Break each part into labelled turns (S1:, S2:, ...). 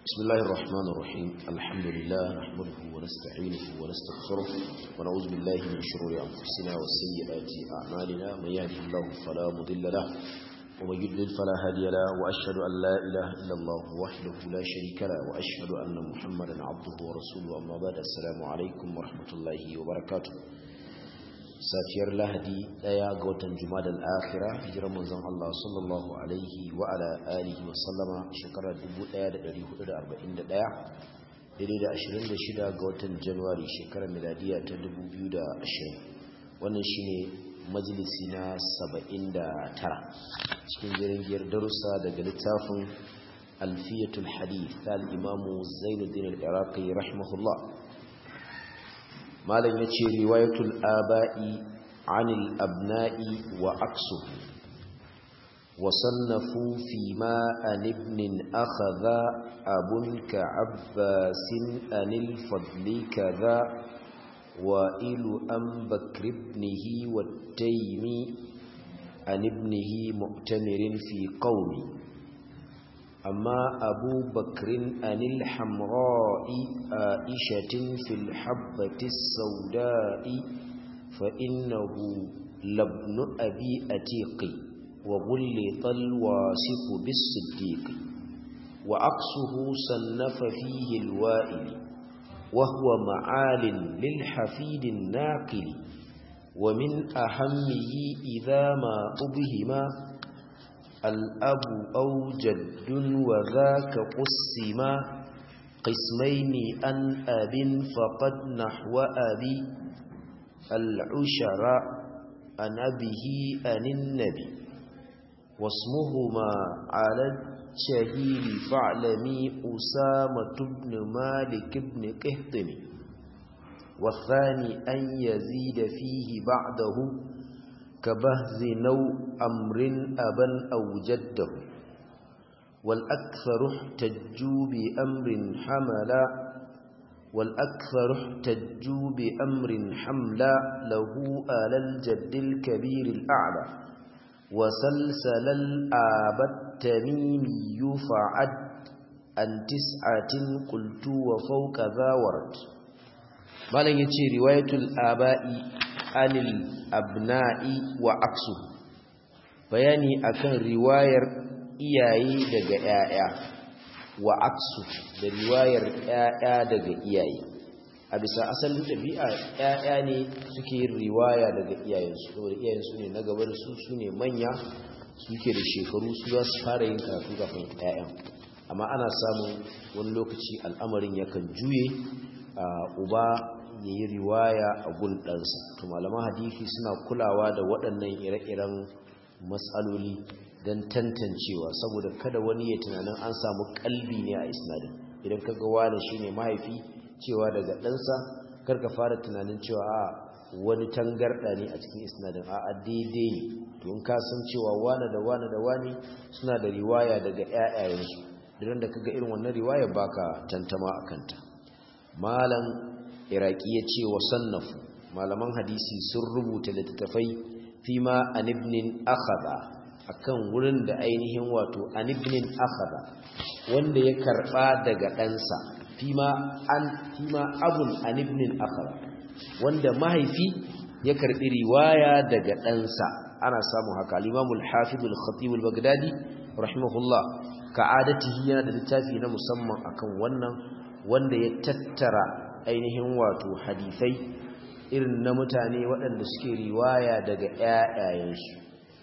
S1: بسم الله الرحمن الرحيم الحمد لله نحمده ونستعينه ونستغفره ونعوذ بالله من شرور أنفسنا وسيئات أعمالنا من يهده الله فلا مضل له ومن يضلل فلا هادي له وأشهد أن لا إله إلا الله وحده لا شريك له وأشهد أن محمدا عبده ورسوله أما بعد السلام عليكم ورحمة الله وبركاته safiyar lahadi daya ga watan jumada al'akhira hijirar manzon Allah sallallahu alaihi wa ala alihi wa sallama shekarar 1441 daidai da 26 ga watan januwari shekarar miladiya ta 2020 wannan shine majalisi na 79 cikin jirgin darussa daga littafin alfiyatul hadith al-imamu zainuddin al-iraqi rahimahullah malam ya ce riwayatul aba'i anil abna'i wa aksu wa sannafu fi ma an ibnin akhadha abun ka abbasin anil fadli kaza wa ilu an bakr ibnihi wa taymi an ibnihi mu'tamirin fi qawmi أما أبو بكر أن الحمراء آئشة في الحبة السوداء فإنه لابن أبي أتيق وغلط الواسف بالصديق وعكسه صنف فيه الوائل وهو معال للحفيد الناقل ومن أهمه إذا ما أبهما الأب أو جد وذاك قسما قسمين أن أب فقد نحو أبي العشر أن أبه أن النبي واسمهما على الشهير فاعلمي أسامة بن مالك بن قهطم والثاني أن يزيد فيه بعده كبهز نو أمر أبا أو جده والأكثر احتجوا بأمر حملا والأكثر احتجوا بأمر حملا له آل الجد الكبير الأعلى وسلسل الآب التميمي فعد أن تسعة قلت وفوق ذا ورد ما لن يتشي رواية الآباء anil abna'i wa aksu bayani akan riwayar iyaye daga ƴaƴa wa aksu da riwayar ƴaƴa daga iyaye a bisa asalin ɗabi'a ƴaƴa ne suke yin riwaya daga iyayensu saboda iyayensu ne na gaba da su su ne manya suke da shekaru su za su fara yin karatu kafin ƴaƴan amma ana samun wani lokaci al'amarin yakan juye uba ya yi riwaya a gundansa to malaman hadithi suna kulawa da waɗannan ire-iren matsaloli don tantancewa saboda kada wani ya tunanin an samu kalbi ne a isnadin idan ka ga wani shine mahaifi cewa daga ɗansa karka fara tunanin cewa a wani tangarɗa ne a cikin isnadin a a daidai ne to in ka san cewa wani da wani da wani suna da riwaya daga ƴaƴayensu idan da kaga irin wannan riwaya baka tantama a kanta malam iraki ya ce wa sannafu malaman hadisi sun rubuta littattafai fi ma anibnin akhada akan wurin da ainihin wato anibnin akhada wanda ya karba daga ɗansa fi ma an fi ma abun anibnin akhada wanda mahaifi ya karbi riwaya daga ɗansa ana samun haka al-imam al-hafiz al-khatib al-baghdadi rahimahullah ka'adatihi yana da littafi na musamman akan wannan wanda ya tattara ainihin wato hadisai irin na mutane waɗanda suke riwaya daga ƴaƴayensu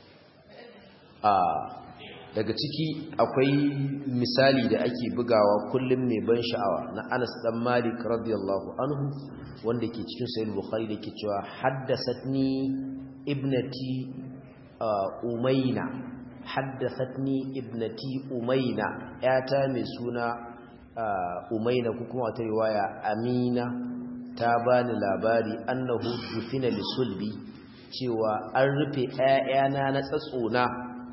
S1: a daga ciki akwai misali da ake bugawa kullum mai ban sha'awa na Anas dan Malik radiyallahu anhu wanda ke cikin sahih Bukhari da ke cewa haddathatni ibnati Umayna haddathatni ibnati Umayna yata mai suna umaina ko kuma wata riwaya amina ta bani labari annahu dufina lisulbi cewa an rufe ƴaƴana na tsatsona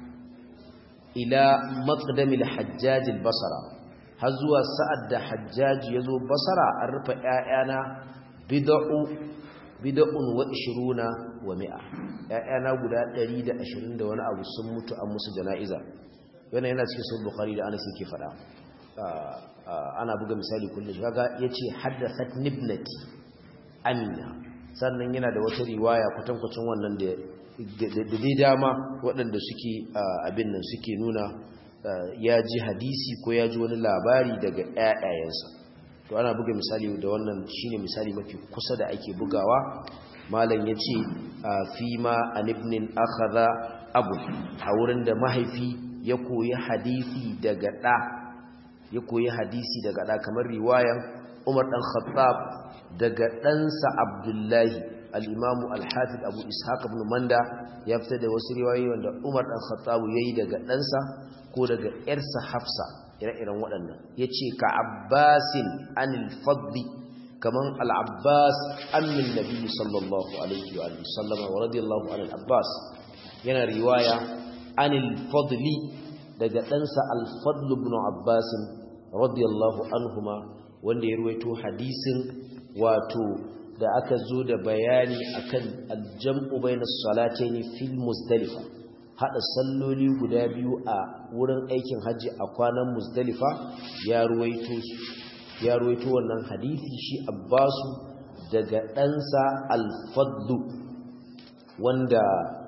S1: ila maqdamil hajjaj basara har zuwa sa'ad da hajjaj yazo basara an rufe ƴaƴana bid'u bid'un wa 20 wa 100 ƴaƴana guda 120 da wani abu sun mutu an musu jana'iza wannan yana cikin sahih bukhari da anas yake fada ana buga misali kullum kaga yace haddathat nibnati amina sannan yana da wata riwaya kwatankwacin wannan da da dai dama waɗanda suke abin nan suke nuna ya ji hadisi ko ya ji wani labari daga ƴaƴayensa to ana buga misali da wannan shine misali mafi kusa da ake bugawa malam yace fi ma an ibnin akhadha abu a wurin da mahaifi ya koyi hadisi daga ɗa ya koyi hadisi daga ɗa kamar riwayan Umar dan Khattab daga ɗansa Abdullahi al-Imam al-Hafiz Abu Ishaq ibn Manda ya fita da wasu riwayoyi wanda Umar dan Khattab yayi daga ɗansa ko daga ƴarsa Hafsa ire-iren waɗannan yace ka Abbasin anil Fadli kaman al-Abbas ammin Nabi sallallahu alaihi wa sallam wa radiyallahu anil Abbas yana riwaya anil Fadli daga ɗansa al-Fadl ibn Abbas radiyallahu anhuma wanda ya ruwaito hadisin wato da aka zo da bayani akan aljam'u bainas salataini fil muzdalifa hada salloli guda biyu a wurin aikin haji a kwanan muzdalifa ya ruwaito ya ruwaito wannan hadisi shi abbasu daga ɗansa al-fadlu wanda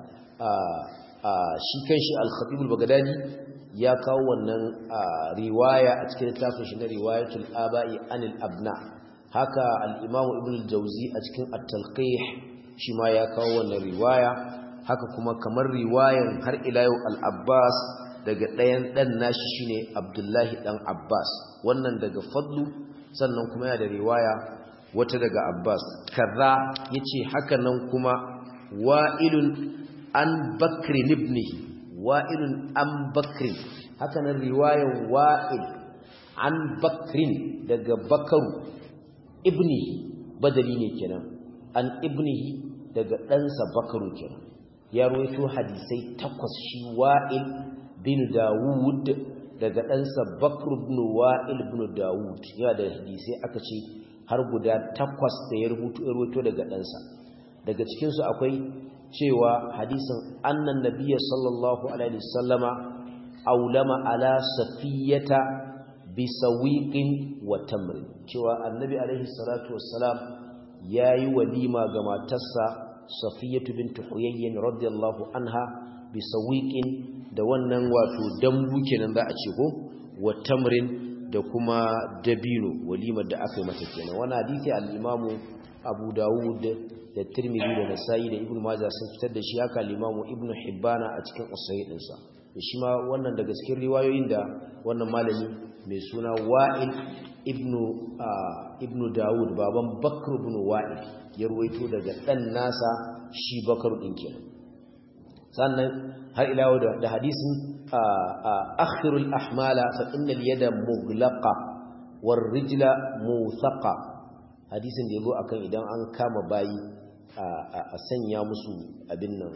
S1: shi kanshi al-khatib al-baghdadi ya kawo wannan riwaya a cikin littafin shi na riwayatul aba'i anil abna haka al-imamu ibn al-jawzi a cikin at-talqih shi ma ya kawo wannan riwaya haka kuma kamar riwayan har ila yau al-abbas daga ɗayan ɗan nashi shine abdullahi ɗan abbas wannan daga fadlu sannan kuma yana da riwaya wata daga abbas kaza yace haka nan kuma wa'ilun an bakri ibnihi wa'ilun an bakrin hakanan riwayan wa'il an bakrin daga bakaru ibni badali ne kenan an ibnihi daga ɗansa bakaru kenan ya ruwaito hadisai takwas shi wa'il bin dawud daga ɗansa bakru bin wa'il bin dawud yana da hadisai aka ce har guda takwas da ya rubuto daga ɗansa daga cikinsu akwai cewa hadisin annan nabiyya sallallahu alaihi wasallama aulama ala safiyata bi sawiqin wa tamr cewa annabi alaihi salatu wassalam yayi walima ga matarsa safiyatu bint huyayyin radiyallahu anha bi sawiqin da wannan wato dambu kenan za a ce ko wa tamrin da kuma dabino walimar da aka yi mata kenan wannan hadisi al-imamu abu dawud da tirmidhi da nasa'i da ibnu majah sun fitar da shi haka limamu ibnu hibbana a cikin usayyi dinsa da shi ma wannan daga cikin riwayoyin da wannan malami mai suna wa'il ibnu ibnu dawud baban bakr ibn wa'il ya ruwaito daga dan nasa shi bakr din kenan sannan har ila da, da hadisin akhirul ahmala fa innal yada mughlaqa war rijla muthaqa hadisin da yazo akan idan an kama bayi a sanya musu abin nan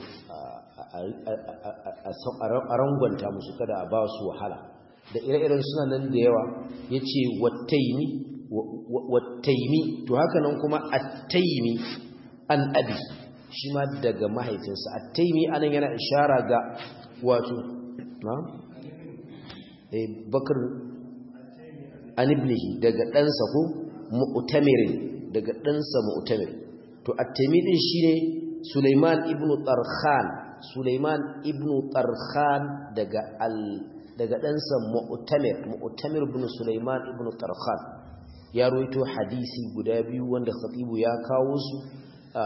S1: a rangwanta musu kada a ba su wahala da ire-iren suna nan da yawa ya ce wattaimi to haka nan kuma attaimi an abi shi ma daga mahaifinsa attaimi anan yana ishara ga wato na? bakar an ibnihi daga ɗansa ko mu'tamirin daga ɗansa mu'tamir to at-taimi din shine Sulaiman ibn Tarkhan Sulaiman ibn Tarkhan daga al daga ɗansa mu'tamir mu'tamir ibn Sulaiman ibn Tarkhan ya rawaito hadisi guda biyu wanda khatibu ya kawo su a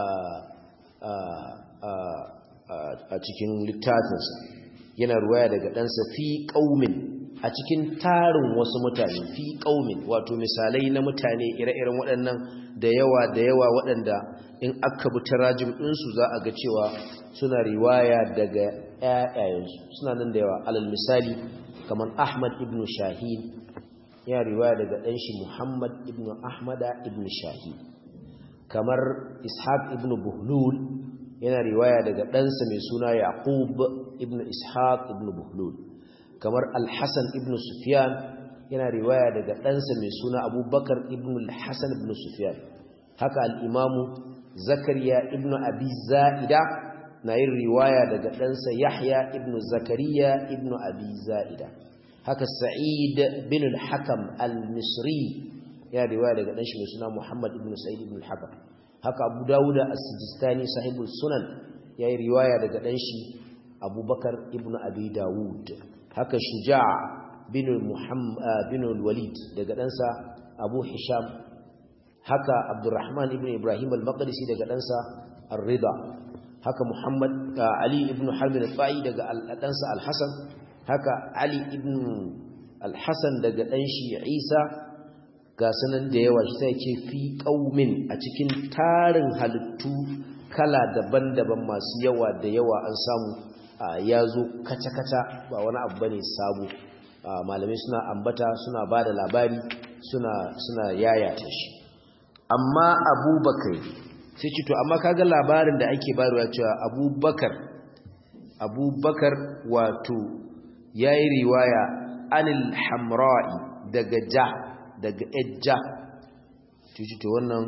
S1: a cikin littafinsa yana ruwaya daga ɗansa fi qaumin a cikin tarin wasu mutane fi ƙaumin wato misalai na mutane ire-iren waɗannan da yawa da yawa waɗanda in aka bi tarajim ɗinsu za a ga cewa suna riwaya daga ƴaƴayensu suna nan da yawa alal misali kamar ahmad ibn shahin ya riwaya daga ɗanshi muhammad ibn ahmada ibn shahin kamar ishaq ibn buhlul yana riwaya daga ɗansa mai suna yaqub ibn ishaq ibn buhlul kamar al-Hassan ibn Sufyan yana riwaya daga ɗansa mai suna Abubakar ibn al-Hassan ibn Sufyan haka al-Imamu Zakariya ibn Abi Za'ida na yin riwaya daga ɗansa Yahya ibn Zakariya ibn Abi Za'ida haka sa'id bin al-hakam al-misri ya riwaya daga dan shi mai suna muhammad ibn sa'id ibn al-hakam haka abu dawud as-sijistani sahibul sunan ya yi riwaya daga dan shi abubakar ibn abi dawud haka shuja' bin muhammad bin al-walid daga ɗansa abu hisham haka abdurrahman ibn ibrahim al-maqdisi daga ɗansa ar-rida haka muhammad ali ibn harb al-fa'i daga ɗansa al-hasan haka ali ibn al-hasan daga ɗan shi isa ga sanan da yawa shi sai ce fi qaumin a cikin tarin halittu kala daban-daban masu yawa da yawa an samu ya zo kaca-kaca ba wani abu bane sabo malamai suna ambata suna ba da labari suna suna yayata shi amma abubakar sai ce to amma kaga labarin da ake bayarwa cewa abubakar abubakar wato yayi riwaya anil hamra'i daga ja daga ejja tuji to wannan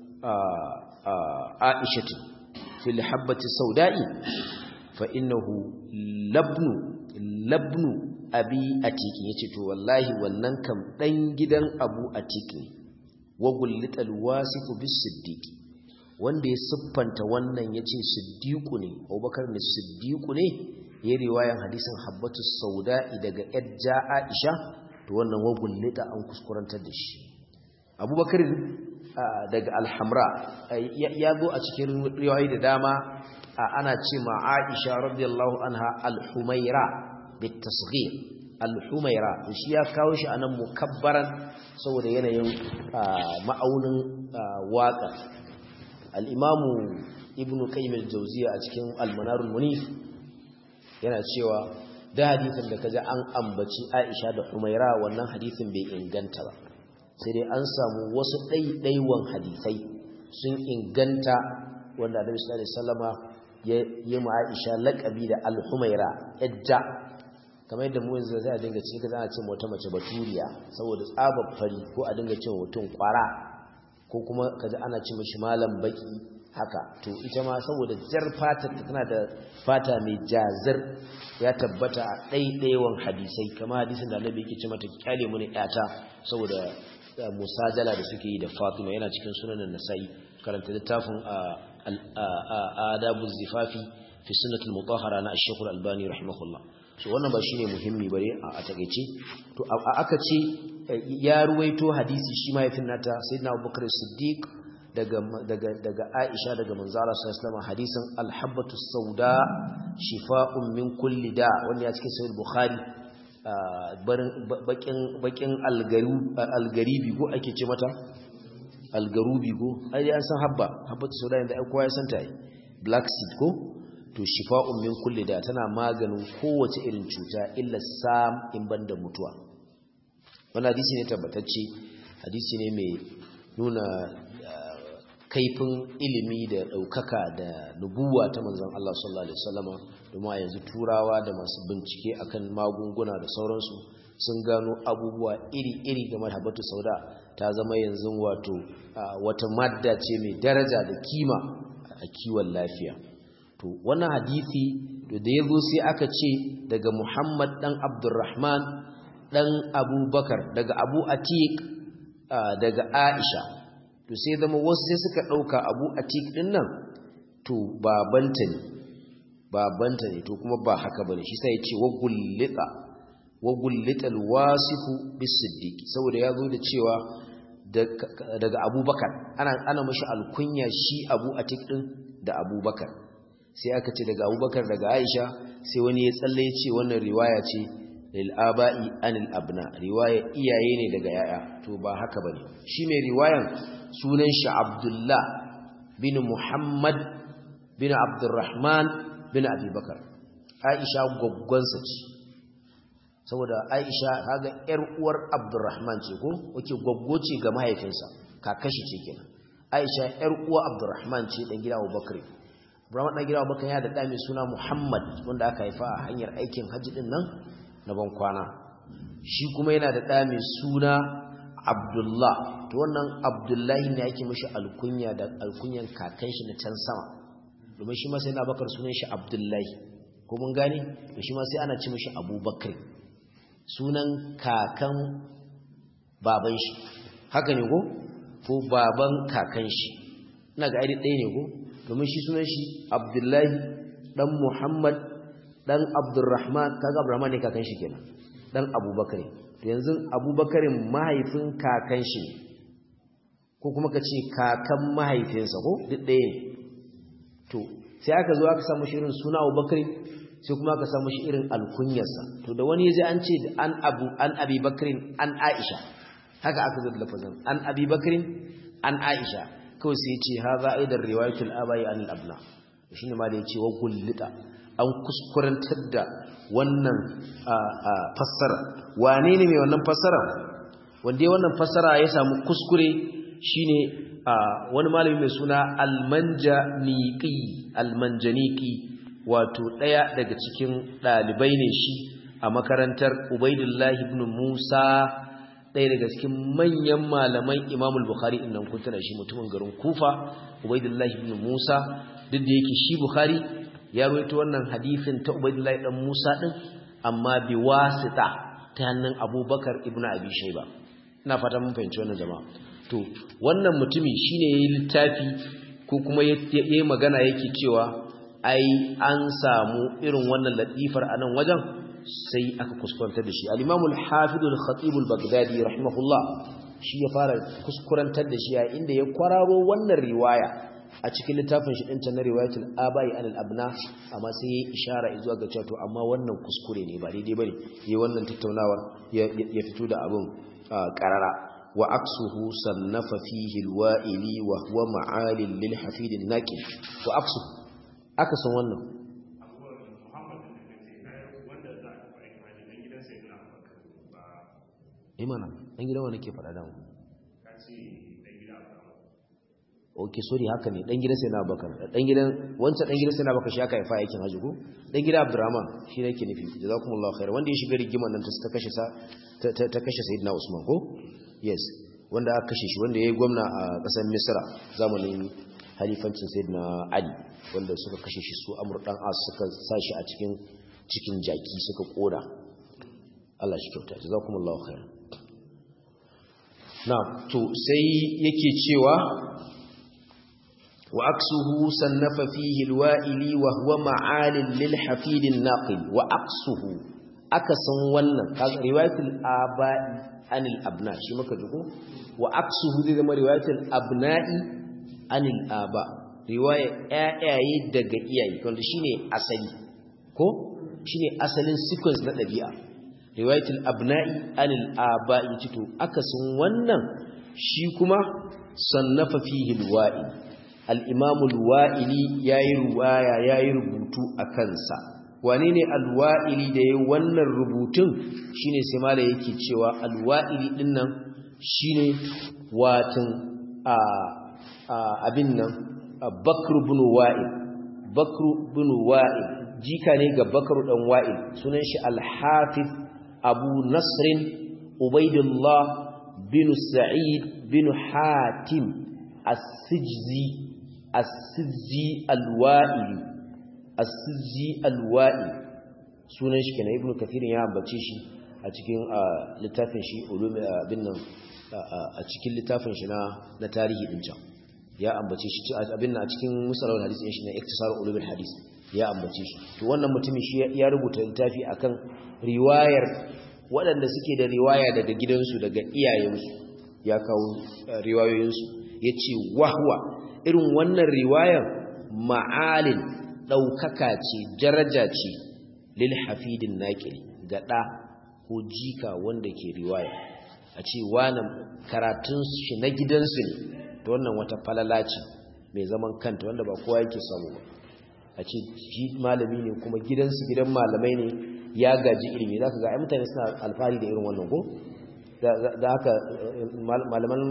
S1: aisha ce fil habbati sauda'i fa innahu labnu labnu abi atiki yace to wallahi wannan kam dan gidan abu atiki wa gullital wasifu bis siddiqi wanda ya siffanta wannan yace siddiqu ne abubakar ne siddiqu ne ya riwayan hadisin habbatu sauda'i daga ejja aisha to wannan wa gullita an kuskurantar da shi abubakar daga alhamra ya zo a cikin riwayoyi da dama ana ce ma aisha radiyallahu anha alhumaira bitasghir alhumaira shi ya kawo shi anan mukabbaran saboda yanayin ma'aunin waka al-imamu ibnu qayyim al-jawziya a cikin al-manarul munif yana cewa da hadisin da kaji an ambaci Aisha da Humaira wannan hadisin bai inganta ba sai dai an samu wasu ɗaiɗaiwan hadisai sun inganta wanda Annabi sallallahu alaihi wasallama ya yi ma Aisha laƙabi da Al-Humaira ejja kamar yadda mu yanzu sai a dinga cikin kaza ana ce wata mace baturiya saboda tsabar fari ko a dinga cewa mutum kwara ko kuma kaza ana ce mishi malam baki haka to ita ma saboda jar fata tana da fata mai jazir ya tabbata a ɗaiɗaiwan hadisai kama hadisin da annabi yake ce mata kyale mu ne ƴata saboda musajala da suke yi da Fatima yana cikin sunanan Nasa'i karanta littafin adabu zifafi fi sunnatul mutahhara na Ash-Shaykh Al-Albani rahimahullah so wannan ba shine muhimmi bare a takeice to aka ce ya ruwaito hadisi shi mahaifin nata sayyidina Abubakar Siddiq daga daga daga Aisha daga manzara sallallahu alaihi hadisin al-habbatu sauda shifa'un min kulli da wanda ya cikin sahih bukhari bakin bakin algaribi ko ake ce mata algarubi ko ai an san habba habbatu sauda inda ai kowa ya san ta yi black seed ko to shifa'un min kulli da tana maganin kowace irin cuta illa sam in banda mutuwa wannan hadisi ne tabbatacce hadisi ne mai nuna kaifin ilimi da ɗaukaka da nubuwa ta manzon Allah sallallahu alaihi wasallama domin a yanzu turawa da masu bincike akan magunguna da sauransu sun gano abubuwa iri-iri game da habatu sauda ta zama yanzu wato wata madda ce mai daraja da kima a kiwon lafiya to wannan hadisi da ya zo sai aka ce daga Muhammad dan Abdurrahman dan Abubakar daga Abu Atiq daga Aisha to sai zama wasu sai suka ɗauka abu a ɗin nan to babanta ne babanta ne to kuma ba haka bane shi sai ya ce wagullita wagullita alwasifu bisiddiq saboda ya zo da cewa daga abubakar ana ana mashi alkunya shi abu a ɗin da abubakar sai aka ce daga abubakar daga aisha sai wani ya tsalle ya ce wannan riwaya ce lil aba'i anil abna riwaya iyaye ne daga yaya to ba haka bane shi mai riwayan sunan shi Abdullah bin Muhammad bin Abdurrahman bin Abubakar Aisha goggonsa ce saboda Aisha kaga yar uwar Abdurrahman ce ko wake goggo ce ga mahaifinsa kakashi ce kenan Aisha yar uwa Abdurrahman ce dan gida Abubakar Abdurrahman dan gida Abubakar ya da da mai suna Muhammad wanda aka haifa a hanyar aikin hajji din nan na ban kwana shi kuma yana da da mai suna Abdullah to wannan Abdullahi ne yake mishi alkunya da alkunyan kakan shi na can sama domin shi ma sai na bakar sunan shi Abdullahi ko mun gane to shi ma sai ana ci mishi Abubakar sunan kakan baban shi haka ne ko ko baban kakan shi ina ga aidi ɗaya ne ko domin shi sunan shi abdullahi dan muhammad dan abdurrahman kaga abdurrahman ne kakan shi kenan dan abubakar to yanzu abubakarin mahaifin kakan shi ne ko kuma ka ce kakan mahaifinsa ko duk ɗaya ne to sai aka zo aka samu shi irin suna abubakar sai kuma aka samu shi irin alkunyarsa to da wani yaji an ce an abu an abi bakrin an aisha haka aka zo da lafazin an abi bakrin an aisha kawai sai ce haza aidan riwayatul abai an al-abna shine ma da yace wa gullita an kuskurantar da wannan fassara wane ne mai wannan fassara wanda wannan fassara ya samu kuskure shine wani malami mai suna almanjaniqi almanjaniqi wato daya daga cikin dalibai ne shi a makarantar Ubaidullah ibn Musa daya daga cikin manyan malaman Imam al-Bukhari innan kun tana shi mutumin garin Kufa Ubaidullah ibn Musa duk da yake shi Bukhari ya rawaito wannan hadisin ta Ubaidullah dan Musa din amma bi wasita ta hannun Abubakar ibn Abi Shayba ina fata mun fahimci wannan jama'a to wannan mutumi shine yayi littafi ko kuma yayi magana yake cewa ai an samu irin wannan latifar anan wajen sai aka kuskurantar da shi al-Imam al-Hafiz al-Khatib al-Baghdadi rahimahullah shi ya fara kuskurantar da shi a inda ya kwararo wannan riwaya a cikin littafin shi dinta na riwayatul abai anil abna amma sai yayi ishara zuwa ga cewa to amma wannan kuskure ne ba daidai bane yayi wannan tattaunawar ya fito da abun qarara وعكسه صنف فيه الوائلي وهو معال للحفيد الناكل وعكسه أكسا wannan imana dan gidan wani ke faɗa da mu ok sorry haka ne dan gidan sai na bakar dan gidan wancan dan gidan sai na bakar shi aka haifa aikin haji ko dan gidan abdurrahman shi ne ke nufi jazakumullahu khair wanda ya shiga rigiman nan ta kashe sa ta kashe sayyidina usman ko yes wanda aka kashe shi wanda ya yi gwamna a ƙasar misra zamanin halifancin sayyidina ali wanda suka kashe shi su amur dan as suka sa shi a cikin cikin jaki suka koda Allah shi kyauta jazakumullahu khairan na to sai yake cewa wa aksuhu sannafa fihi alwa'ili wa huwa ma'alil lil hafid an-naqil wa aksuhu akasan wannan riwayatul aba'i anil abna shi maka duku wa aksuhu zai zama riwayatul abna'i anil aba riwaya ƴaƴaye daga iyaye wanda shine asali ko shine asalin sequence na dabi'a riwayatul abna'i anil aba to akasin wannan shi kuma sannafa fihi alwa'i al-imam al-wa'ili yayi riwaya yayi rubutu akan sa wane ne alwa'ili da ya wannan rubutun shine sai mala yake cewa alwa'ili dinnan shine watan a abin nan bakr ibn wa'il bakr ibn wa'il jika ne ga bakr dan wa'il sunan shi al-hafiz abu nasr ubaidullah bin sa'id bin hatim as-sijzi as-sijzi al-wa'ili as-sijzi al-wa'i sunan shi kenan ibnu kathir ya ambace shi a cikin littafin shi ulum bin nan a cikin littafin shi na na tarihi din can ya ambace shi abin nan a cikin musalawul hadisi shi na iktisar ulumul hadis ya ambace shi to wannan mutumin shi ya rubuta littafi akan riwayar waɗanda suke da riwaya daga gidansu daga iyayensu ya kawo riwayoyinsu yace wahwa irin wannan riwayar ma'alin ɗaukaka ce daraja ce lil hafidin naƙil ga ɗa ko jika wanda ke riwaya a ce wani karatun shi na gidansu ne ta wannan wata falala ce mai zaman kanta wanda ba kowa yake samu ba a ce shi malami ne kuma gidansu gidan malamai ne ya gaji ilimi za ka ga ai mutane suna alfahari da irin wannan ko da haka malaman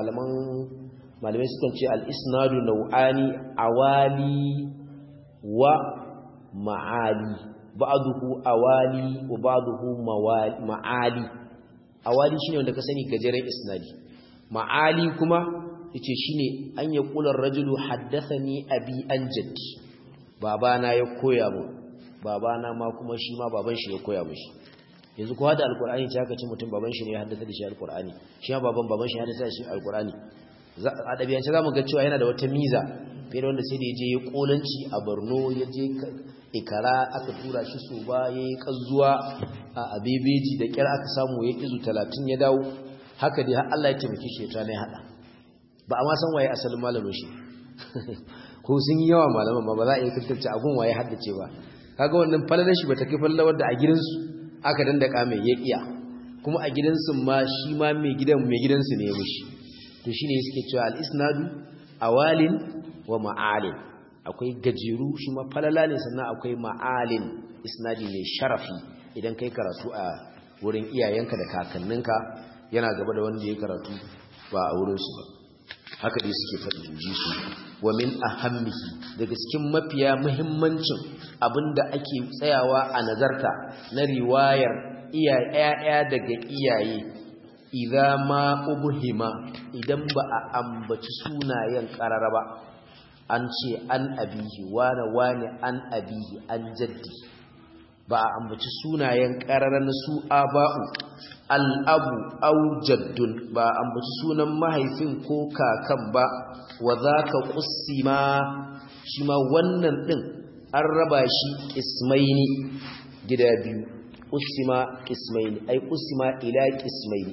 S1: malamai sukan ce al-isnadu nau'ani awali wa ma'ali ba'duhu awali wa ba'duhu ma'ali awali shine wanda ka sani gajeren isnadi ma'ali kuma yace shine an ya kula rajulu haddathani abi an jaddi babana ya koya mu babana ma kuma shi ma baban shi ya koya mishi yanzu kowa da alkur'ani ce aka ce mutum baban shi ne ya haddasa da shi alkur'ani shi ma baban baban shi ya haddasa da shi alkur'ani a ɗabi'ance za mu ga cewa yana da wata miza fiye da wanda sai da ya je ya kolanci a borno ya je ikara aka tura shi su ba ya yi ƙazuwa a bebeji da ƙyar aka samu ya izu talatin ya dawo haka dai har Allah ya taimake shi ya ya haɗa ba a ma san waye asalin malamin shi ko sun yi yawa malaman ma ba za a iya tantance abun waye haddace ba kaga wannan falalar shi bata kai falalar da a gidansu aka dandaka mai ya iya kuma a gidansu ma shi ma mai gidan mai gidansu ne ya mishi to shine suke cewa al-isnadu awalin wa ma'alin akwai gajeru shi ma falala ne sannan akwai ma'alin isnadi mai sharafi idan kai karatu a wurin iyayenka da kakanninka yana gaba da wanda ya karatu ba a wurinsu ba haka dai suke faɗi ji su wa min ahammihi daga cikin mafiya muhimmancin abinda ake tsayawa a nazarta na riwayar iyaye daga iyaye idza ma ubhima idan ba a ambaci sunayen karara ba an ce an abihi wane wane an abihi an jaddi ba a ambaci sunayen karara na su aba'u al'abu au jaddun ba a ambaci sunan mahaifin ko kakan ba wa za ka ma shi ma wannan ɗin an raba shi ƙismaini gida biyu ƙusima ƙismaini ai ƙusima ila ƙismaini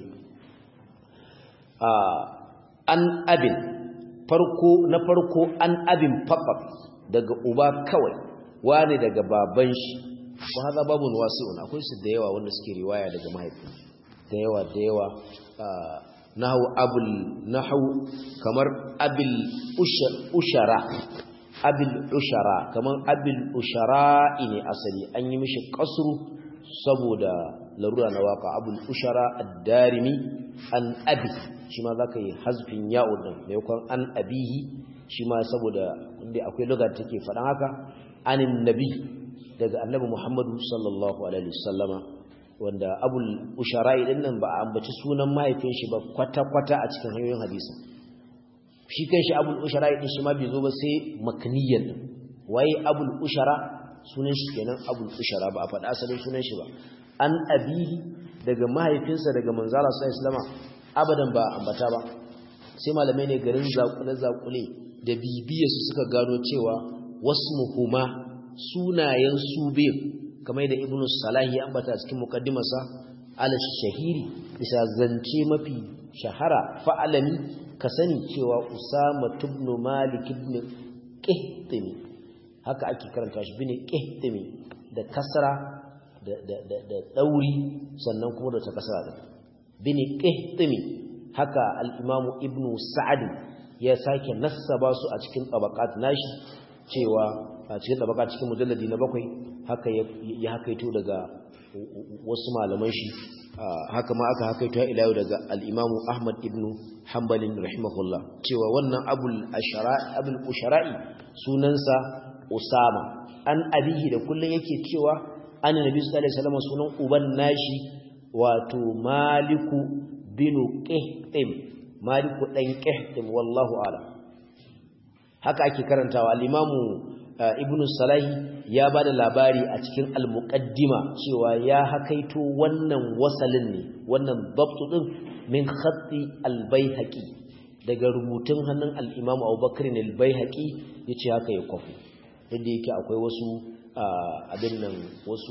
S1: an abin farko na farko an abin faɓaɓ daga uba kawai wani daga baban shi ba haza babu wasi'un akwai su da yawa wanda suke riwaya daga mahaifin da yawa da yawa nahu abul nahu kamar abil ushara abil ushara kamar abil ushara ne asali an yi mishi kasru saboda larura na waka abul ushara ad-darimi an abi shi ma zaka yi hazfin ya'ud din maimakon an abihi shi ma saboda inda akwai lugar take faɗan haka anin nabi daga annabi Muhammadu sallallahu alaihi wasallama wanda abul ushara'i din nan ba a ambaci sunan mahaifin shi ba kwata-kwata a cikin hanyoyin hadisi shi kanshi abul ushara'i din shi ma bai zo ba sai makniyan din waye abul ushara sunan shi kenan abul ushara ba a faɗa asalin sunan shi ba an abihi daga mahaifinsa daga manzala sallallahu alaihi wasallama abadan ba ambata ba sai malamai ne garin zakule zakule da bibiya su suka gano cewa wasmuhuma sunayen su biyu kamar da ibnu salahi ya ambata cikin mukaddimarsa ala shahiri bisa zance mafi shahara fa'alami ka sani cewa usama ibn malik ibn qihtimi haka ake karanta shi bin qihtimi da kasra da da da, da dauri sannan kuma da ta kasra da bin qihtimi haka al-imamu ibnu sa'd ya sake nassaba su a cikin tabaqat nashi cewa a cikin tabaqat cikin mujalladi na bakwai haka ya hakaito daga wasu malaman shi haka ma aka hakaito ila yau daga al-imamu ahmad ibnu hanbalin rahimahullah cewa wannan abul ashara'i abul ushara'i sunansa usama an abihi da kullun yake cewa an nabi sallallahu alaihi wasallam sunan uban nashi wato maliku binu qihtim maliku dan qihtim wallahu a'lam haka ake karantawa al-imamu ibn salahi ya bada labari a cikin al-muqaddima cewa ya hakaito wannan wasalin ne wannan dabtu din min khatti al-baihaqi daga rubutun hannun al-imam Abubakar al-Baihaqi yace haka ya kwafu inda yake akwai wasu abin nan wasu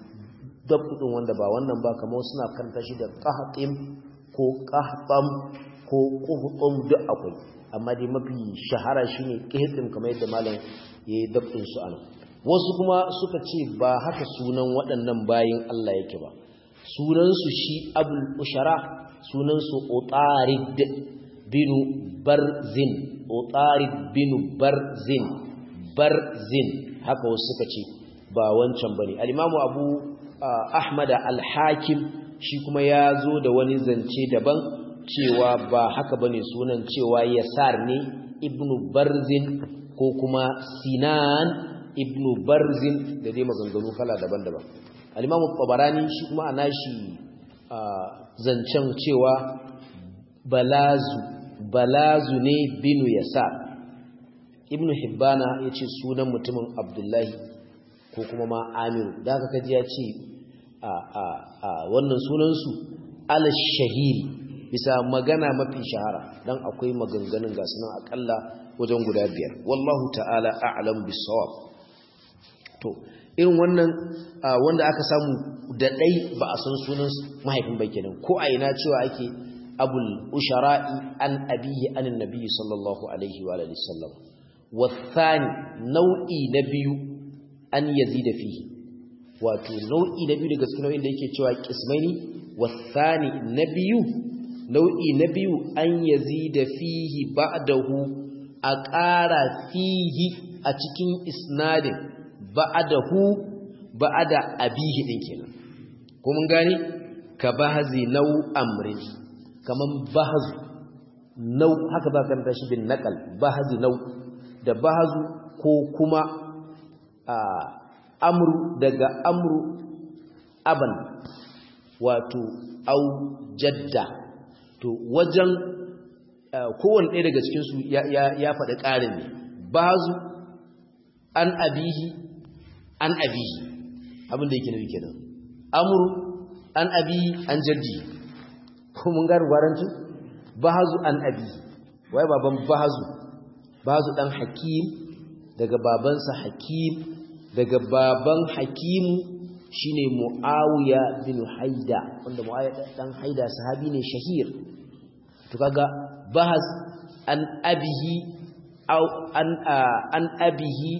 S1: dabtu din wanda ba wannan ba kamar suna karanta shi da qahtim ko qahtam ko quhtum duk akwai amma dai mafi shahara shine qihtim kamar yadda malam yayi dabtin su ana wasu kuma suka ce ba haka sunan waɗannan bayin Allah yake ba sunan su shi abul ushara sunan su utarid binu barzin utarid binu barzin barzin haka wasu suka ce ba wancan bane al-imamu abu ahmad al-hakim shi kuma ya zo da wani zance daban cewa ba haka bane sunan cewa yasar ne ibnu barzin ko kuma sinan ibnu barzin da dai maganganu kala daban-daban al-imamu tabarani shi kuma ana shi zancen cewa balazu balazu ne binu yasar ibnu hibbana yace sunan mutumin abdullahi ko kuma ma amiru da haka kaji ya ce a a a wannan sunansu ala shahiri bisa magana mafi shahara dan akwai maganganun ga sunan akalla wajen guda biyar wallahu ta'ala a'lam bis-sawab to irin wannan wanda aka samu da dai ba a san sunan mahaifin ba kenan ko a ina cewa ake abul ushara'i an abihi anin nabi sallallahu alaihi wa alihi sallam wathani nau'i na biyu an yazida fihi wato nau'i na biyu daga cikin nau'in da yake cewa qismaini wathani na biyu nau'i na biyu an yazida fihi ba'dahu a ƙara fihi a cikin isnadin ba'dahu ba'da abihi din kenan ko mun gane ka bahzi nau amrin kaman bahzu nau haka ba kan tashi bin naqal bahzi nau da bahzu ko kuma amru daga amru aban wato au jadda to wajen kowane ɗaya daga cikinsu ya faɗi ƙarin ne bazu an abihi an abihi abinda yake nufi kenan amru an abihi an jaddi ko mun gane gwaranci bazu an abihi wai baban bazu bazu dan hakim daga babansa hakim daga baban hakimu shine muawiya bin haida wanda muawiya dan haida sahabi ne shahir to kaga bahas an abihi au an an abihi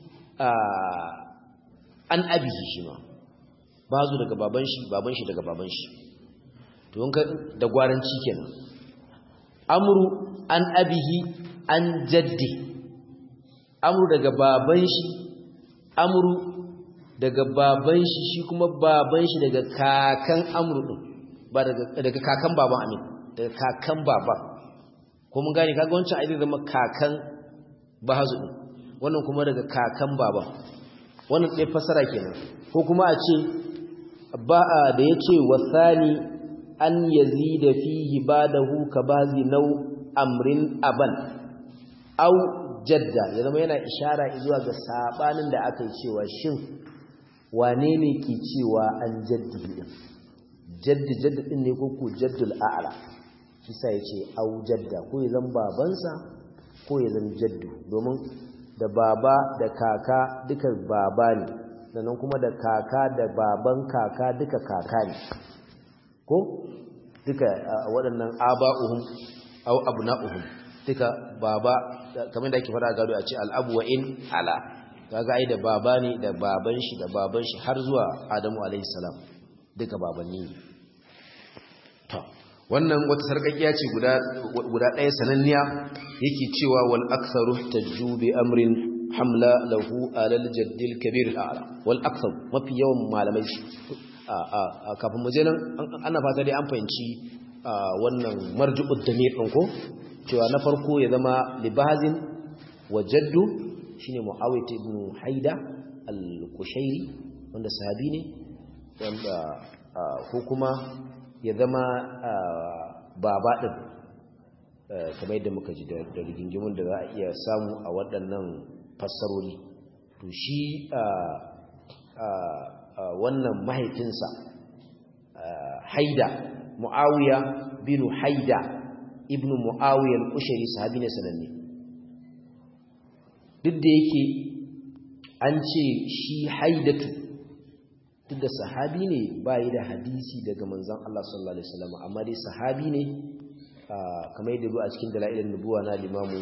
S1: an abihi shi ma bazu daga baban shi baban shi daga baban shi to wanka da gwaranci kenan amru an abihi an jaddi amru daga baban shi amru daga baban shi shi kuma baban shi daga kakan amru din ba daga daga kakan baban amin daga kakan baban ko mun gane kaga wancan ai zama kakan bahazu din wannan kuma daga kakan baban wannan dai fasara kenan ko kuma a ce ba da yace wasani an yazida fihi badahu kabazi nau amrin aban au jadda ya zama yana ishara zuwa ga sabanin da aka yi cewa shin wane ne ke cewa an jaddi din jaddi jaddi din ne ko ko jaddul a'la shi sa yace au jadda ko ya zama babansa ko ya zama jaddu domin da baba da kaka duka baba ne sannan kuma da kaka da baban kaka duka kaka ne ko duka waɗannan aba'uhum au abna'uhum duka baba kamar da ake fara gado a ce al'abu wa in ala kaga ai da baba ne da baban shi da baban shi har zuwa Adamu alayhi salam duka babanni ne to wannan wata sarkakiya ce guda guda ɗaya sananniya yake cewa wal aktharu tajju bi amrin hamla lahu alal jaddil kabir al'ala wal akthar mafi yawan malamai a kafin mu je nan ana fata dai an fahimci wannan marju'ud damir din ko cewa na farko ya zama libazin wa jaddu shine muawiyah ibn haida al-kushairi wanda sahabi ne wanda ko kuma ya zama baba din kamar yadda muka ji da rigingimun da za a iya samu a waɗannan fassarori to shi wannan mahaifinsa haida muawiya bin haida ibn mu'awiyar ushari sahabi ne sananne duk da yake an ce shi haidatu duk da sahabi ne bayi da hadisi daga manzan Allah sallallahu alaihi wasallam amma dai sahabi ne kamar yadda zo a cikin dalailin nubuwa na limamu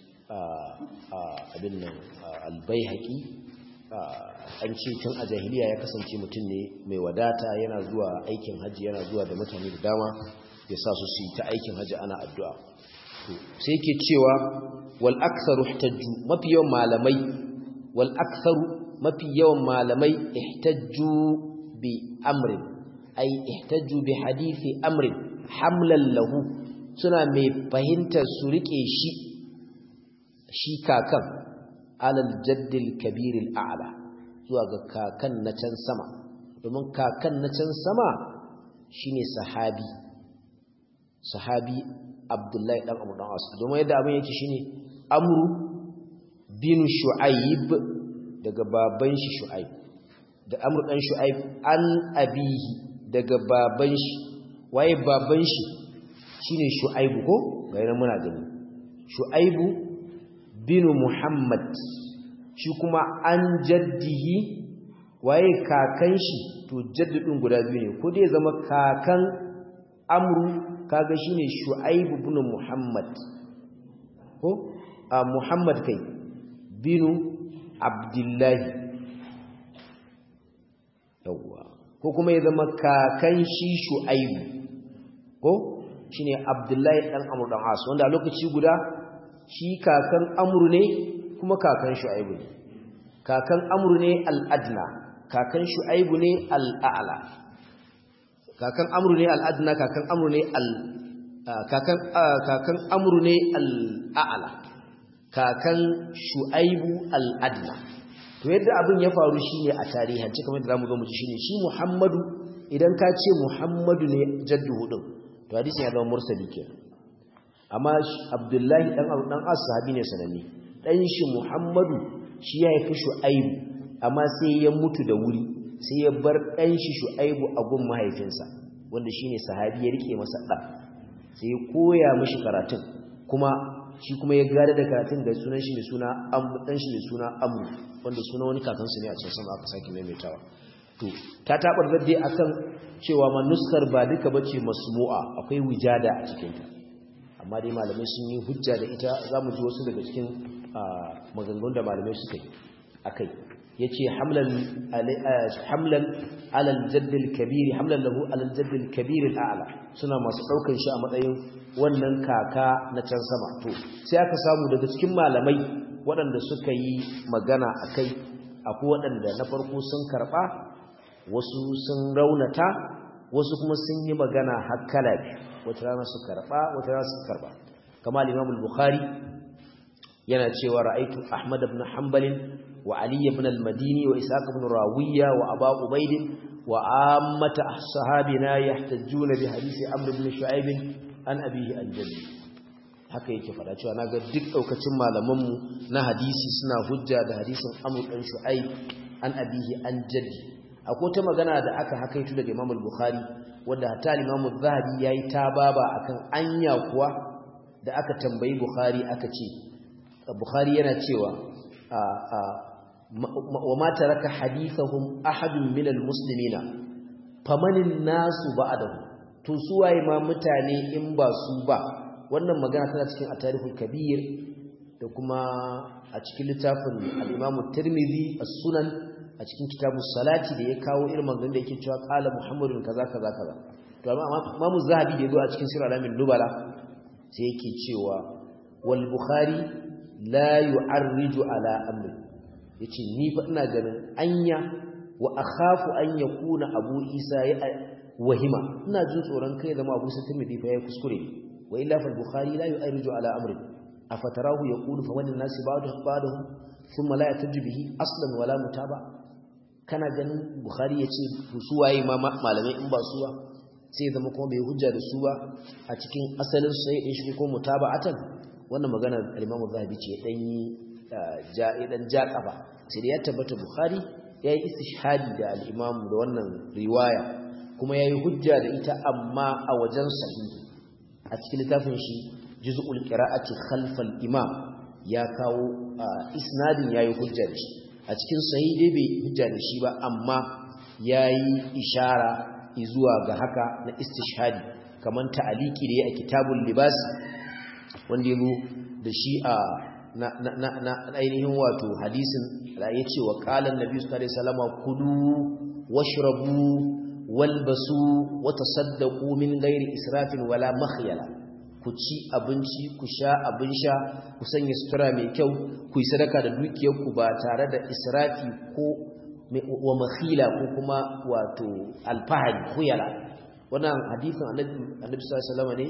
S1: abin nan albayhaqi an ce tun a jahiliya ya kasance mutum ne mai wadata yana zuwa aikin hajji yana zuwa da mutane da dama ya sa su su yi ta aikin hajji ana addu'a sai ke cewa wal aktharu ihtajju mafi yawan malamai wal aktharu mafi yawan malamai ihtajju bi amrin ay ihtajju bi hadisi amrin hamlan lahu suna mai fahimtar su rike shi shi kakan alal jaddil kabiril a'la zuwa ga kakan na can sama domin kakan na can sama shine sahabi sahabi abdullahi dan abu dan as domin yadda abin yake shine amru bin shu'aib daga baban shi shu'aib da amru dan shu'aib an abihi daga baban shi waye baban shi shine shu'aibu ko ga yana muna gani shu'aibu bin muhammad shi kuma an jaddihi waye kakan shi to jaddadin guda biyu ne ko dai zama kakan amru kaga shine shu'aibu bin muhammad ko a muhammad kai binu abdullahi yawwa ko kuma ya zama kakan shi shu'aibu ko shine abdullahi dan amru dan as wanda a lokaci guda shi kakan amru ne kuma kakan shu'aibu ne kakan amru ne al-adna kakan shu'aibu ne al-a'la kakan amru ne al-adna kakan amru ne al kakan kakan amru ne al-a'la kakan shu'aibu al-adna to yadda abin ya faru shine a tarihance kamar da zamu zo mu ji shine shi Muhammadu idan ka ce Muhammadu ne jaddu hudun to hadisin ya zama mursali kenan amma Abdullahi dan dan As sahabi ne sananne dan shi Muhammadu shi ya haifi Shu'aibu amma sai ya mutu da wuri sai ya bar dan shi Shu'aibu a gun mahaifinsa wanda shine sahabi ya rike masa dan sai ya koya mishi karatun kuma shi kuma ya gada da karatun da sunan shi mai suna dan shi mai suna Amr wanda suna wani kakansu ne a can sama aka sake maimaitawa to ta tabar zadde akan cewa ma nuskar ba duka bace masmu'a akwai wijada a cikin ta amma dai malamai sun yi hujja da ita zamu ji wasu daga cikin maganganun da malamai suka yi akai yace hamlan hamlan ala al-jadd al-kabir hamlan lahu ala al-jadd al-kabir al-a'la suna masu daukan shi a matsayin wannan kaka na can sama to sai aka samu daga cikin malamai waɗanda suka yi magana akai akwai waɗanda na farko sun karba wasu sun raunata wasu kuma sun yi magana hakkala wata rana su karba wata rana su karba kamar Imam al-Bukhari yana cewa ra'aytu Ahmad ibn Hanbal wa Ali ibn al-Madini wa Ishaq ibn Rawiya wa Abu Ubayd wa ammata sahabina yahtajjuna bi hadisi Amr ibn Shu'aib an abihi an jaddi haka yake fada cewa naga duk daukacin malamanmu na hadisi suna hujja da hadisin Amr ibn Shu'aib an abihi an jaddi akwai ta magana da aka hakaitu daga Imam al-Bukhari wanda hatta Imam az-Zahabi yayi tababa akan anya kuwa da aka tambayi Bukhari aka ce Bukhari yana cewa wa ma taraka hadithahum ahadun min al-muslimina famanin nasu ba'dahu to su waye ma mutane in ba su ba wannan magana tana cikin at-tarikhul kabir da kuma a cikin littafin al-Imam at-Tirmidhi as-Sunan a cikin kitabus salati da ya kawo irin maganganun da yake cewa qala Muhammadun kaza kaza kaza to amma Imam Zahabi da yazo a cikin Sirr al-Amin Nubala sai yake cewa wal Bukhari la yu'arriju ala amri yace ni fa ina ganin anya wa akhafu an yakuna Abu Isa ya wahima ina jin tsoron kai zama Abu Isa Tirmidhi fa yayi kuskure wa illa fa Bukhari la yu'arriju ala amri afatarahu yaqulu fa wannan nasi ba'du ba'dahu thumma la yataju bihi aslan wala mutaba kana ganin Bukhari yace su waye ma malamai in ba su ba sai zama kuma bai hujja da su ba a cikin asalin sai din shi ko mutaba'atan wannan magana al-Imam Zahabi ce dan yi ja dan ja kafa sai da ya tabbata Bukhari yayi istishhadi da al-Imam da wannan riwaya kuma yayi hujja da ita amma a wajen sahihi a cikin littafin shi juz'ul qira'ati khalfal imam ya kawo isnadin yayi hujja da shi a cikin sahihi dai bai hujja da shi ba amma yayi ishara zuwa ga haka na istishhadi kaman ta'aliki da ya a kitabul libas wanda yazo da shi a na na na ainihin wato hadisin da yace wa qala annabi sallallahu alaihi wasallam kulu washrabu walbasu wa tasaddaqu min ghairi israfin wala makhyala ku ci abinci ku sha abin sha ku sanya sutura mai kyau ku yi sadaka da dukiyarku ba tare da israfi ko wa makhila ko kuma wato alfahari khuyala wannan hadisin annabi sallallahu alaihi wasallam ne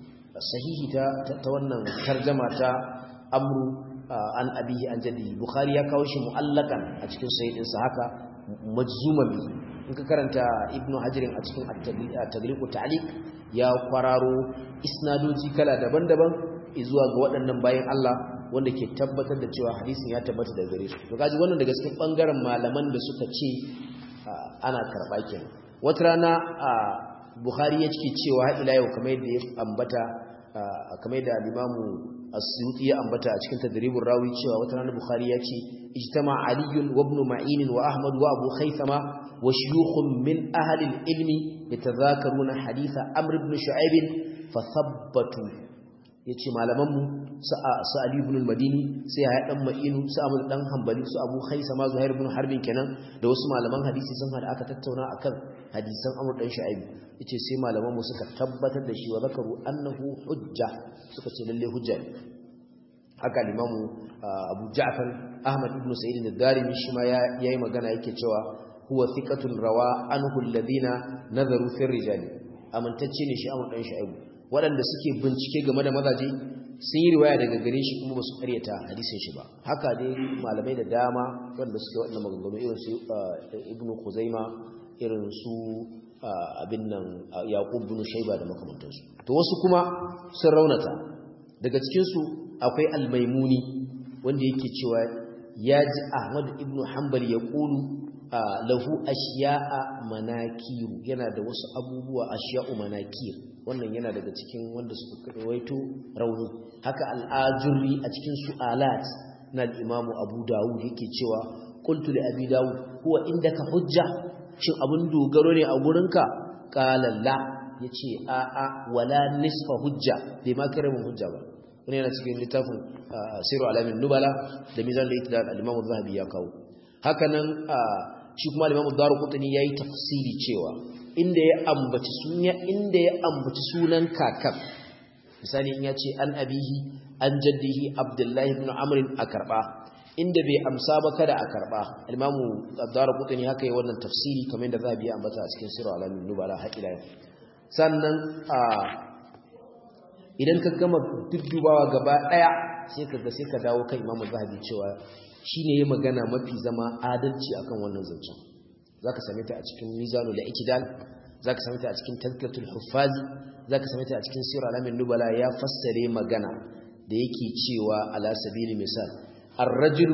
S1: sahihi ta ta wannan tarjuma ta amru an abihi an jaddi bukhari ya kawo shi mu'allakan a cikin sahihin sa haka majzuman bi in ka karanta ibnu hajirin a cikin at-tagliq ta'liq ya kwararo isnadoji kala daban-daban zuwa ga waɗannan bayan Allah wanda ke tabbatar da cewa hadisin ya tabbata daga gare su to kaji wannan daga cikin bangaren malaman da suka ce ana karba kenan wata rana Bukhari ya cike cewa har ila yau kamar yadda ya ambata kamar yadda al-Imamu As-Suyuti ya ambata a cikin Tadribur Rawi cewa wata rana Bukhari ya ce ijtama Ali wa Ibn Ma'in wa Ahmad wa Abu Khaythama wa shuyukhun min ahli al-ilmi yatadhakaruna haditha Amr ibn Shu'aib fa thabbatu yace malaman mu su Ali ibn al-Madini sai ya dan Ma'inu su Ahmad dan Hanbali su Abu Khaythama Zuhair ibn Harbin kenan da wasu malaman hadisi sun hada aka tattauna akan hadisan Amr dan Shu'aib yace sai malaman mu suka tabbatar da shi wa zakaru annahu hujja suka ce lalle hujja ne haka limamu Abu Ja'far Ahmad ibn Sa'id al-Darimi shi ma yayi magana yake cewa huwa thiqatun rawa anhu alladhina nazaru fi rijali amintacce ne shi Amr dan Shu'aib waɗanda suke bincike game da mazaje sun yi riwaya daga gare shi kuma ba su karyata hadisin shi ba haka dai malamai da dama wanda suke waɗannan maganganu irin su Ibn Khuzaima irin su abin nan Yaqub bin Shayba da makamantansu to wasu kuma sun raunata daga cikin su akwai Al-Maimuni wanda yake cewa ya ji Ahmad ibn Hanbal ya kulu lahu ashiya'a manakiru yana da wasu abubuwa ashiya'u manakir wannan yana daga cikin wanda suka rawaito rauni haka al-Ajurri a cikin su'alat na al-Imam Abu Dawud yake cewa qultu li Abi Dawud huwa indaka hujja shin abun dogaro ne a gurinka qala la yace a a wala nisfa hujja bai ma kare mun hujja ba wani yana cikin littafin siru alamin nubala da mizan da ita da al-imam zahabi ya kawo haka nan shi kuma al-imam daruqutni yayi tafsiri cewa inda ya ambaci sunya inda ya ambaci sunan kakan misali in yace an abihi an jaddihi abdullahi ibn amr a karba inda bai amsa ba kada a karba al-imam daruqutni haka yi wannan tafsiri kamar yadda zahabi ya ambata a cikin siru alamin nubala har ila sannan idan ka gama duddubawa gaba daya sai ka ga sai ka dawo kan Imam Zahabi cewa shine yayi magana mafi zama adalci akan wannan zancen zaka same ta a cikin Mizanul Iktidal zaka same ta a cikin Tazkiyatul Huffaz zaka same ta a cikin Sirr Alamin Nubala ya fassare magana da yake cewa ala sabili misal ar-rajulu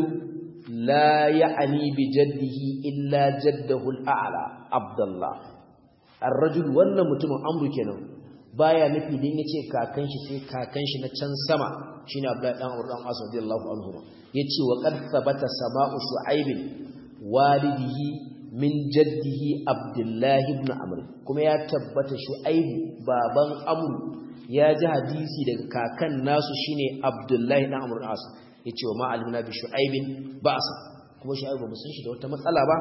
S1: la ya'ni bi jaddihi illa jaddahu al-a'la Abdullah ar-rajul wannan mutumin amru kenan baya nufi din yace kakan shi sai kakan shi na can sama shine Abdullahi dan Umar dan As radiyallahu anhu yace wa qad thabata sama'u shu'aib walidihi min jaddihi Abdullah ibn Amr kuma ya tabbata shu'aib baban Amr ya ji hadisi daga kakan nasu shine Abdullah dan Amr dan As yace wa ma'alimna bi shu'aib ba'sa kuma shu'aib ba san shi da wata matsala ba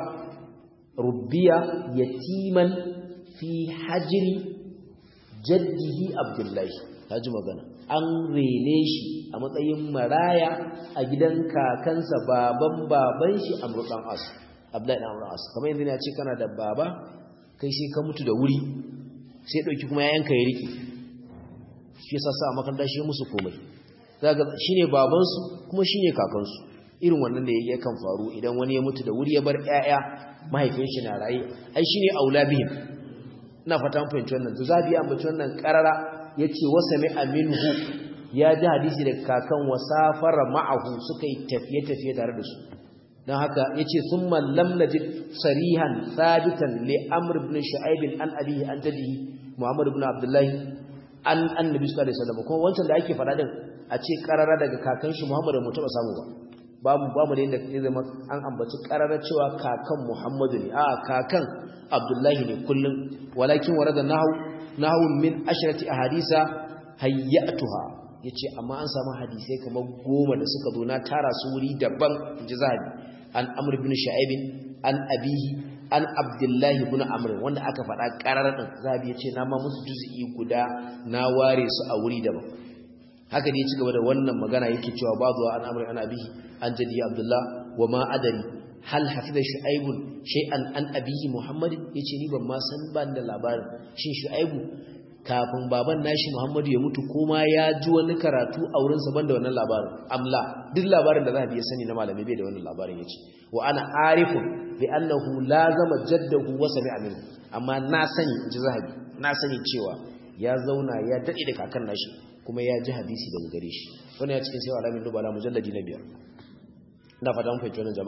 S1: rubbiya yatiman fi hajri jaddihi abdullahi ta ji magana an rene shi a matsayin maraya a gidan kakansa baban baban shi amurɗan asu abdullahi ɗan amurɗan asu kamar yanzu ne ce kana da baba kai sai ka mutu da wuri sai ɗauki kuma yayanka ya riƙe shi yasa sa makaranta shi musu komai shi ne babansu kuma shi ne kakansu irin wannan da ya kan faru idan wani ya mutu da wuri ya bar 'ya'ya mahaifin shi na raye ai shi ne aula bihim ina fata mun fahimci wannan zabi ya ambaci wannan karara yace wasami aminhu ya ji hadisi daga kakan wasafara ma'ahu suka yi tafiye tafiye tare da su dan haka yace thumma lam najid sarihan sabitan li amr ibn shu'aib an abihi an jadihi muhammad ibn abdullah an annabi sallallahu alaihi wasallam kuma wancan da ake fada din a ce karara daga kakan shi muhammad mu taba samu ba babu babu da inda ya zama an ambaci karara cewa kakan muhammadu ne a kakan abdullahi ne kullum walakin warada nahu nahu min ashrati ahadisa hayyatuha yace amma an samu hadisai kamar goma da suka zo na tara su wuri daban inji zahabi an amr ibn shu'aib an abihi an abdullahi ibn amr wanda aka faɗa karar din zahabi yace na ma musu juz'i guda na ware su a wuri daban haka ne ya ci gaba da wannan magana yake cewa bazu an amr an abihi an jadi abdullah wa ma adari hal hafiza shu'aibu shay'an an abihi muhammad yace ni ban ma san ban da labarin shin shu'aibu kafin baban nashi muhammadu ya mutu kuma ya ji wani karatu a wurin sa banda wannan labarin amla duk labarin da zahabi ya sani na malami bai da wannan labarin yace wa ana arifu bi annahu lazama jaddahu wa sami'a minhu amma na sani ji zahabi na sani cewa ya zauna ya dade da kakan nashi kuma ya ji hadisi daga gare shi wannan ya cikin sai alamin dubala mujalladi na biyar ina fata mun fahimci wannan jama'a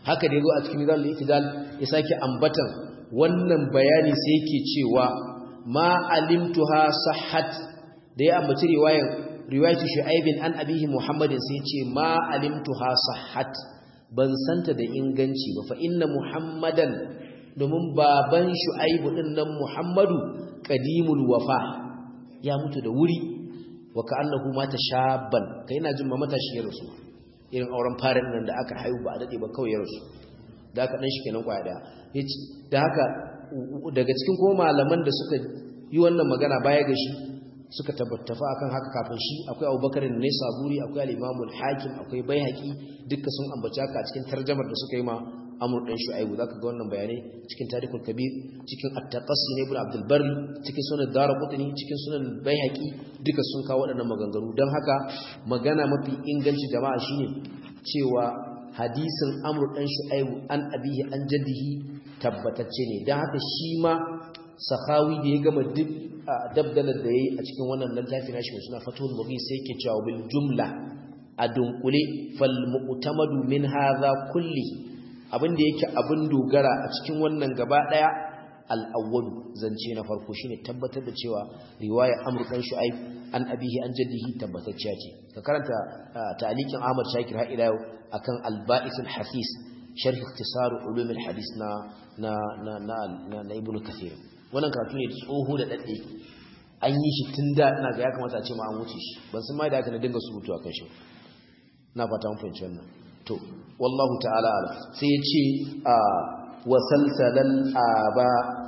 S1: haka da yazo a cikin mizanul itidal ya sake ambatan wannan bayani sai yake cewa ma alimtuha sahhat da ya ambaci riwayar riwayatu shu'aibin an abihi muhammadin sai ce ma alimtuha sahhat ban santa da inganci ba fa inna muhammadan domin baban shu'aibu din nan muhammadu qadimul wafa ya mutu da wuri wa ka'annahu mata shabban kai ina jin mamata shi ya rasu irin auren farin nan da aka haihu ba a dade ba kawai ya rasu da aka dan shi kenan kwaya daya da haka daga cikin kuma malaman da suka yi wannan magana baya ga shi suka tabbatafa akan haka kafin shi akwai Abubakar ne Saburi akwai al-Imam al-Hakim akwai Baihaqi duka sun ambaci haka a cikin tarjumar da suka yi ma Amr dan Shu'aibu zaka ga wannan bayanai cikin Tarikhul Kabir cikin At-Taqassi ne Ibn Abdul Barr cikin Sunan Daraqutni cikin Sunan Baihaqi duka sun kawo waɗannan maganganu dan haka magana mafi inganci jama'a shine cewa hadisin Amr dan Shu'aibu an abihi an jaddihi tabbatacce ne dan haka shi ma Sakhawi da ya gama duk dabdalar da yayi a cikin wannan littafi nashi mai suna Fathul Mughis sai yake cewa bil jumla a dunkule fal mu'tamadu min hadha kulli abinda yake abin dogara a cikin wannan gaba daya al-awwal zance na farko shine tabbatar da cewa riwaya Amr dan Shu'aib an abihi an jaddihi tabbatacciya ce ka karanta ta'liqin Ahmad Shakir ha ila akan al-Ba'ith al-Hafiz sharh ikhtisar ulum al-hadith na na na na Ibn Kathir wannan karatu ne tsoho da dadde an yi shi tun da ina ga ya kamata a ce ma an wuce shi ban san mai da aka na dinga surutu a kan shi na fata mun fahimci wannan to wallahu ta'ala ala sai ya ce a wasalsalal aba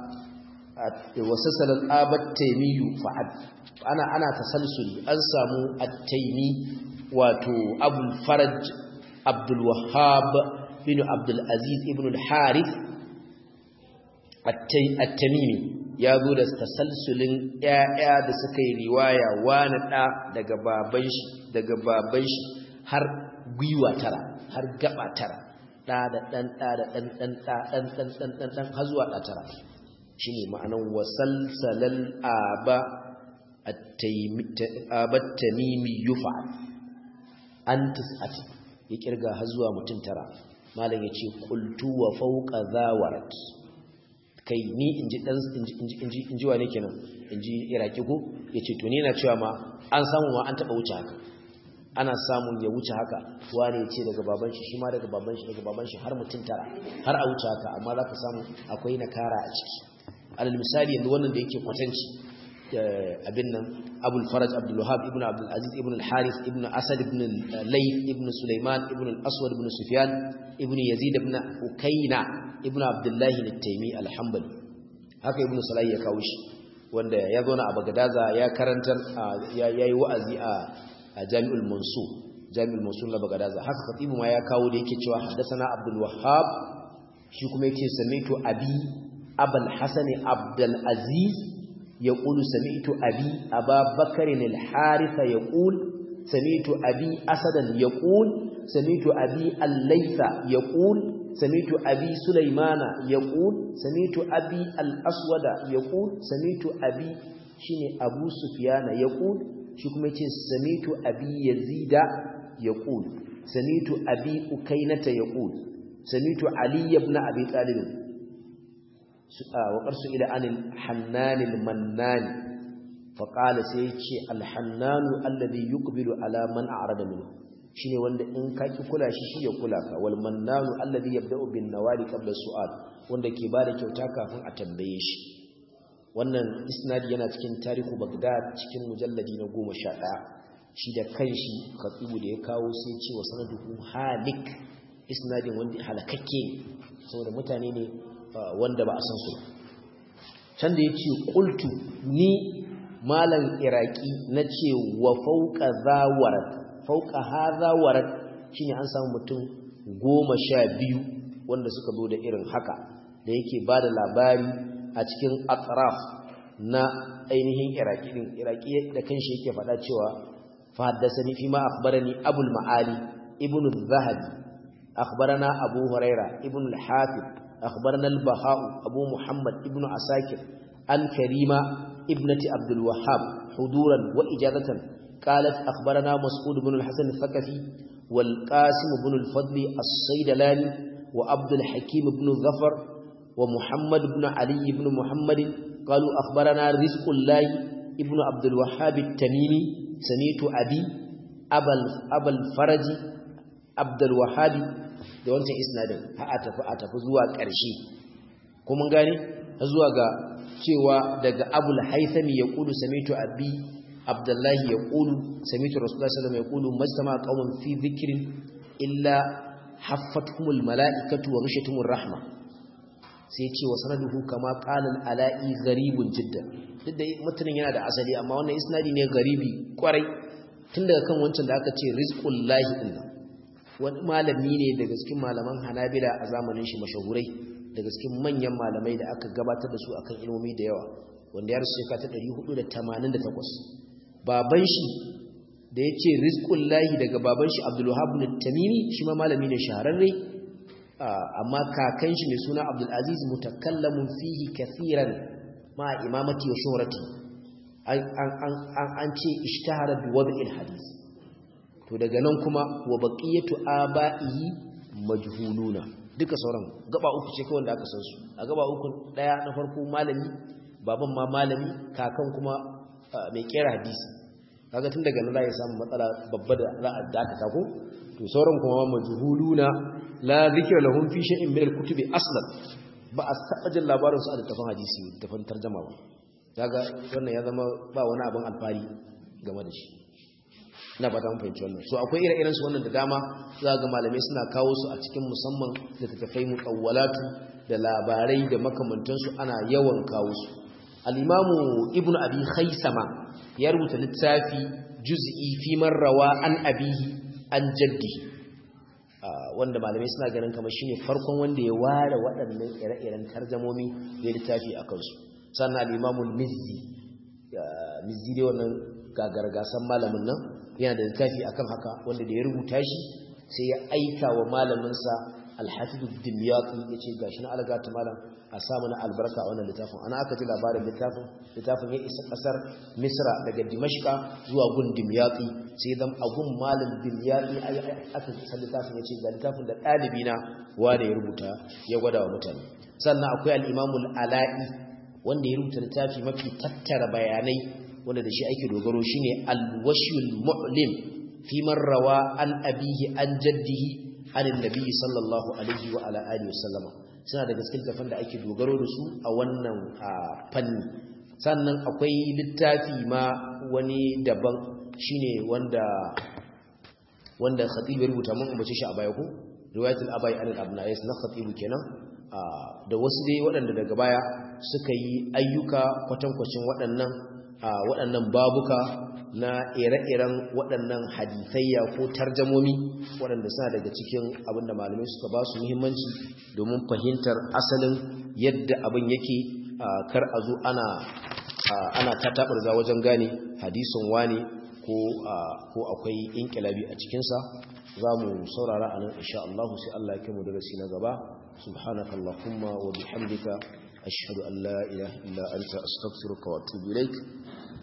S1: wasalsalal abat taymiyu fa'ad ana ana tasalsuli an samu at-taymi wato abul faraj abdul wahhab bin abdul aziz ibn al-harith at-tamimi ya zo da tasalsulin ƴaƴa da suka yi riwaya wani ɗa daga baban shi daga baban shi har gwiwa tara har gaba tara ɗa da ɗan ɗa da ɗan ɗan ɗa ɗan ɗan ɗan ɗan ɗan har zuwa ɗa tara shi ne ma'anan wasalsalal aba at-tamimi yufa an tis'ati ya kirga har zuwa mutum tara malam ya ce qultu wa fawqa zawarat kai ni inji dan inji inji inji wane kenan inji iraki ko yace to ni na cewa ma an samu ma an taba wuce haka ana samun ya wuce haka wane yace daga baban shi shi ma daga baban shi daga baban shi har mutun tara har a wuce haka amma zaka samu akwai nakara a ciki alal misali yanzu wannan da yake kwatanci abin nan abul faraj abdul wahab ibn abdul aziz ibn al harith ibn asad ibn layth ibn sulaiman ibn al aswad ibn sufyan ibn yazid ibn ukayna ibn abdullahi al-taimi al-hanbali haka ibn salah ya kawo shi wanda ya zo na a bagadaza ya karantar ya yi wa'azi a jami'ul mansur jami'ul mansur na bagadaza haka khatibu ma ya kawo da yake cewa haddathana abdul wahhab shi kuma yake sami'tu abi abul hasan abdul aziz yaqulu sami'tu abi ababakar al-harith yaqul sami'tu abi asadan yaqul sami'tu abi al-laytha yaqul سميت أبي سليمان يقول سميت أبي الأسود يقول سميت أبي شيني أبو سفيان يقول شكما سميت أبي يزيد يقول سميت أبي أكينة يقول سميت علي بن أبي طالب وقرس إلى عن الحنان المنان فقال سيتشي الحنان الذي يقبل على من أعرض منه shine wanda in ka ki kula shi shi ya kula ka wal mannanu alladhi yabda'u bin nawali qabla su'al wanda ke bada kyauta kafin a tambaye shi wannan isnadi yana cikin tarihu bagdad cikin mujalladi na 11 shi da kanshi khatibu da ya kawo sai ce wa sanaduhu halik isnadin wanda halakakke saboda mutane ne wanda ba a san su can da yace qultu ni malam iraki nace wa fawqa zawarat fauka haza warat shine an samu mutum goma sha biyu wanda suka zo da irin haka da yake ba da labari a cikin atraf na ainihin iraki din iraki da kanshi yake faɗa cewa fahaddasani fi ma akhbarani abul ma'ali ibnu zahabi akhbarana abu huraira ibnu al-hafiz akhbarana al-baha'u abu muhammad ibnu asakir an karima ibnati abdul wahhab huduran wa ijazatan قالت أخبرنا مسعود بن الحسن الثقفي والقاسم بن الفضل الصيدلاني وعبد الحكيم بن ظفر ومحمد بن علي بن محمد قالوا أخبرنا رزق الله ابن عبد الوهاب التميمي سميت أبي أبا, أبا الفرج عبد الوهاب da wancan isnadin har a tafi a tafi zuwa ƙarshe kuma gane zuwa ga cewa daga abul haithami ya ƙulu samitu abi abdullahi ya ƙulu samitu rasulullah sallallahu alaihi wasallam ya ƙulu majtama qaumun fi dhikrin illa haffatuhumul mala'ikatu wa ghashatuhumur rahma sai ce wa sanaduhu kama qalan ala'i gharibun jiddan duk da mutumin yana da asali amma wannan isnadi ne garibi kwarai tun daga kan wancan da aka ce rizqul lahi din wani malami ne daga cikin malaman hanabila a zamanin shi mashahurai daga cikin manyan malamai da aka gabatar da su akan ilmomi da yawa wanda ya rasu shekara ta 488 baban shi da ya ce rizqul lahi daga baban shi abdul wahab bin tamimi shi ma malami ne shahararre amma kakan shi mai suna abdul aziz mutakallamun fihi kathiran ma imamati wa shuhrati an ce ishtahara bi wad'il hadith to daga nan kuma wa baqiyatu aba'ihi majhuluna duka sauran gaba uku ce kawai da aka san su a gaba uku daya na farko malami baban ma malami kakan kuma mai kera hadisi kaga tun daga nan za ya samu matsala babba da za a dakata ko to sauran kuma majhuluna la zikra lahum fi shay'in min al-kutubi aslan ba a taba jin labarin su a littafin hadisi littafin tarjuma ba kaga wannan ya zama ba wani abin alfari game da shi ina ba ta mun fahimci wannan so akwai ire-iren su wannan da dama za ga malamai suna kawo su a cikin musamman da tattafai muqawwalatu da labarai da makamantansu ana yawan kawo su al-imamu ibnu abi khaisama ya rubuta littafi juz'i fi man rawa an abihi an jaddihi wanda malamai suna ganin kamar shine farkon wanda ya ware waɗannan ire-iren tarjamomi da littafi a kansu sannan al-imamu mizzi mizzi dai wannan gagargasan malamin nan yana da littafi akan haka wanda da ya rubuta shi sai ya aika wa malaminsa alhafidu dimyati ya ce gashi na algata malam a samu na albarka a wannan littafin ana aka ji labarin littafin littafin ya isa kasar misra daga dimashka zuwa gun dimyati sai zam a gun malam dimyati aka san littafin ya ce ga littafin da ɗalibi na wanda ya rubuta ya gwada wa mutane sannan akwai al'imamul ala'i wanda ya rubuta littafi mafi tattara bayanai wanda da shi ake dogaro shine al-washul mu'lim fi man rawa an abihi an jaddihi an annabi sallallahu alaihi wa ala alihi wasallama suna da gaskiyar tafan da ake dogaro da su a wannan fanni sannan akwai littafi ma wani daban shine wanda wanda khatib ya rubuta mun ambace shi a baya ko riwayatul abai an al-abna'is na khatib kenan da wasu dai waɗanda daga baya suka yi ayyuka kwatankwacin waɗannan a waɗannan babuka na ire-iren waɗannan hadithayya ko tarjamomi waɗanda suna daga cikin abinda malamai suka ba su muhimmanci domin fahimtar asalin yadda abin yake kar a zo ana ana tatabarza wajen gane hadisin wane ko ko akwai inkilabi a cikinsa za mu saurara a nan insha Allah sai Allah ya kai mu darasi na gaba subhanakallahumma wa bihamdika ashhadu an la ilaha illa anta astaghfiruka wa atubu ilaik